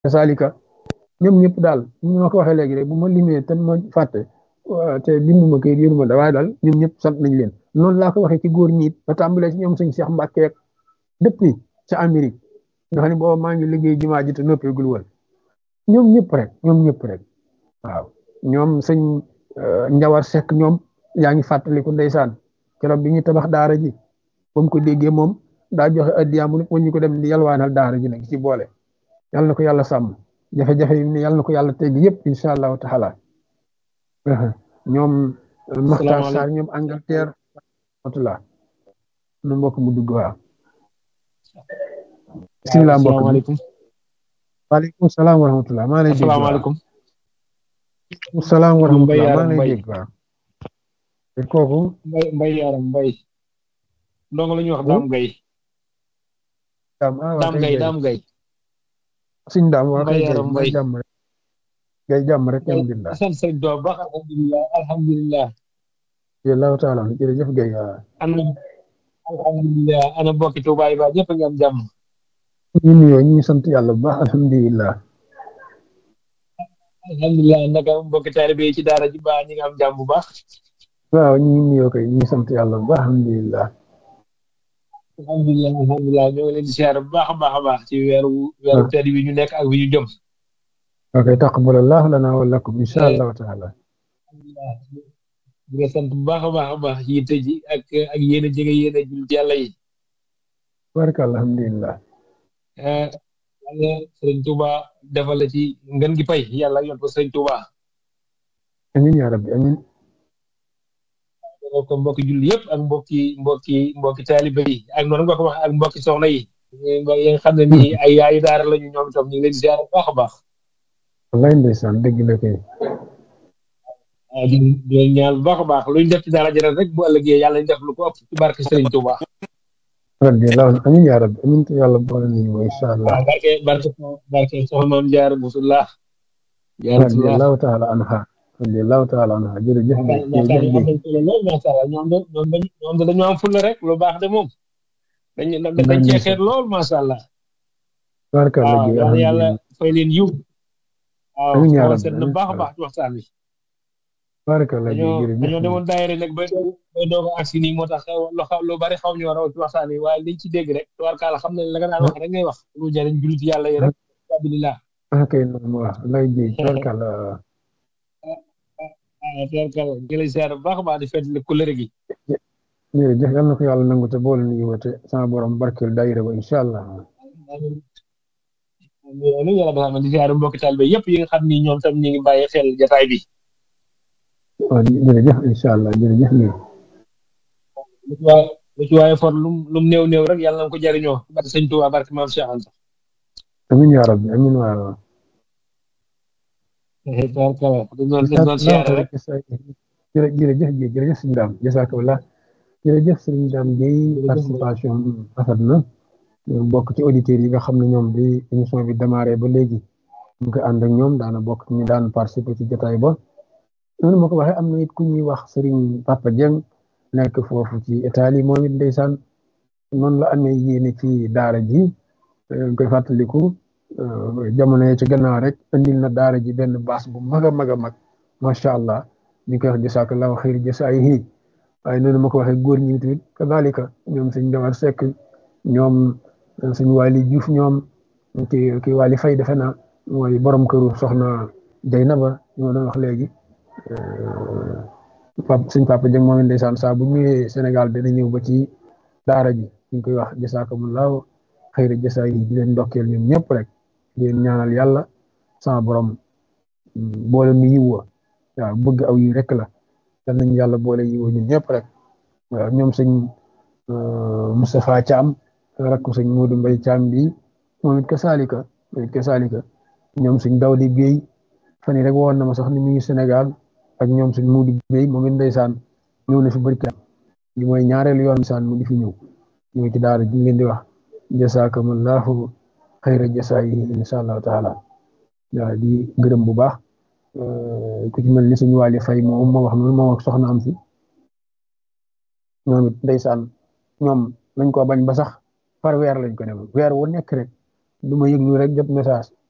kasaalika ñoom ñëpp daal ñu ma ko waxee léegi rek bu ma limee te ma fàtte te binduma kayit yoruma da waaye daal ñoom ñëpp sant nañ leen noonu laa ko waxee ci góor ñi it ba tàmbalee ci ñoom sëñ Cheikh Mbacke depuis ca Amérique nga xam ne booba maa ngi liggéey jumaa ji te noppeegul woon ñoom ñëpp rek ñoom ñëpp rek waaw ñoom sëñ Njawar Seck ñoom yaa ngi fàttaliku ndeysaan keroog bi ñu tabax daara ji ba mu ko déggee moom daa joxe addiyaam mu ñu ko dem di yalwaanal daara ji nag ci boole yàlla na ko yàlla sàmm jafe-jafe yi ne yàlla na ko yàlla tegg yëpp incha allahu taala ñoom Maxtaar Sarr ñoom Angleterre watula nu mbokk mu dugg waaw bisimilah mbokk asalaamaaleykum waaleykum salaam wa rahmatulah maa lay dégg waaw asalaamaaleykum salaam wa Mbay rahmatulah maa Yaram lay Mbay dégg waaw te kooku mbay mbay yaram mbay ndongo la ñuy wax daam gay daam ah waa daam kay gay gay daam gay suñ daam waa mbay kay gay yaram mooy mbay jàmm rek gay jàmm rek alhamdulilah sant sëñ doo baax alhamdulilah alhamdulilah allahu taala jërëjëf gay waaw ana alhamdulilah ana bokki Tuubaa yi ba ñëpp a ngi am jàmm ñu nuyoo ñu ngi sant yàlla bu baax alhamdulilah alhamdulilah naka mbokki taalibe yi ci daara ji ba ñi nga am jàmm bu baax waaw ñu ngi nuyoo kay ñu ngi sant yàlla bu baax alhamdulilah alhamdulilah alhamdulilah ñoo ngi leen di siyaare bu baax a baax a baax ci weeru weeru tedd bi ñu nekk ak bi ñu jëm ok taqabbalallahu lana wa lakum insha allahu taala alhamdulilah di nga sant bu baax a baax a baax ci yitte ji ak ak yéen a jege yéen a jullit yàlla yi baraka alhamdulilah eh yàlla sëriñ Touba defal la ci ngën gi pay yàlla yot ko sëriñ Touba amin ya rabbi amin defal ko mbokki julli yëpp ak mbokki mbokki mbokki taalibe yi ak noonu nga ko wax ak mbokki soxna yi yi nga xam ne nii ay yaayu daara lañu ñoom itam ñu ngi leen di ziar bu baax a baax wallaay ndeysaan dëgg la kay ah di di leen ñaan bu baax a baax luñ def ci daara jëral rek bu ëllëgee yàlla ñu def lu ko ëpp ci barke sëriñ Touba radiyallahu amin ya rabbi amin te yàlla boole nañu wa insha allah waaw barke barke barke soxna maam jaar musullah jaar musullah radiyallahu taala anha radiyallahu taala anha jërëjëf gay yaakaar jërëjëf am gay nañ solo lool macha allah ñoom de ñoom dañ ñoom de dañoo am fulla rek lu baax de moom dañ dañ cee xeet lool macha allah baraka la waaw gay yàlla yàlla alhamdulilah fay leen yiw waaw amin ya xool rabbi seet na amin baax a baax ci waxtaan wi baraka la gay dañoo jërëjëf dañoo gay demoon daayira nag ba ba doog a agsi nii moo tax lu xaw lu bari xaw ñoo raw ci waxtaan wi waaye liñ ci dégg rek tubaarkaala xam ne la nga daan wax rek ngay wax lu jariñ jullit yàlla yi rek alhamdulilah ah kay noonu wax lay jëy baraka la waaw tubaarkaala ngi lay ziar bu baax a baax di fedd kulëre gi jërëjëf yal na ko yàlla nangu te boole nañu wa te sama borom barkeel daayira ba insha allah amiin yàlla dafa di ziar mbokki taalibe yëpp yi nga xam ni ñoom tam ñu ngi bàyyi xel jataay bi waaw jërëjëf insha allah jërëjëf gay lu ci waaye lu ci waaye for lum lum néew néew rek yàlla na ko jariñoo barke sëñ Tuubaa barke maam Cheikh Anta amin ya rabbi amin waaw tubaarkaala dañ doon dañ doon siyaare rek jërë jërëjëf Guèye jërëjëf sëñ Dame jazakallah jërëjëf sëñ Dame Guèye participation rafet na bokk ci auditeurs yi nga xam ne ñoom bi émission bi démarré ba léegi ñu ngi koy ànd ak ñoom daana bokk ci ñu daan participer ci jotaay ba noonu ma ko waxee am na it ku ñuy wax Serigne Papa Dieng nekk foofu ci Italie moom it ndeysaan noonu la amee yéene ci daara ji ñu koy fàttaliku jamono yi ci gannaaw rek andil na daara ji benn baas bu mag a mag a mag macha allah ñu koy wax jasakallahu xayri jasaayihi waaye noonu ma ko waxee góor ñi tamit kadalika ñoom suñ Jawar Seck ñoom suñ Waly Diouf ñoom ki ki Waly Faye defe naa mooy borom këru soxna Jaynaba ñu ma doon wax léegi pap suñ papa Dieng moom it ndeysaan saa bu ñëwee Sénégal dana ñëw ba ci daara ji ñu koy wax jasakumullahu xayri jasaayihi di leen ndokkeel ñoom ñëpp rek di leen ñaanal yàlla sama borom boole nu yiw wa waaw bëgg aw yi rek la yal nañu yàlla boole yiw ñun ñëpp rek waaw ñoom sëñ Moustapha Thiam rakku sëñ Modou Mbaye Thiam bi moom it kasaalika moom it kasaalika ñoom sëñ Dawdi Guèye fan yii rek woon na ma sax ni mu ngi Sénégal ak ñoom sëñ Modou Guèye moom it ndeysaan ñëw na fi barka li mooy ñaareelu yoon saan mu di fi ñëw ñëw ci daara ji ñu leen di wax jasakumullahu xayra jasaayihi insha allahu taala waaw di gërëm bu baax ku ci mel ni suñu wàlli fay moom moo wax noonu moom ak soxna am si ñoom it ndeysaan ñoom nañ ko bañ ba sax par weer lañ ko dem weer wu nekk rek du ma yëg lu rek jot message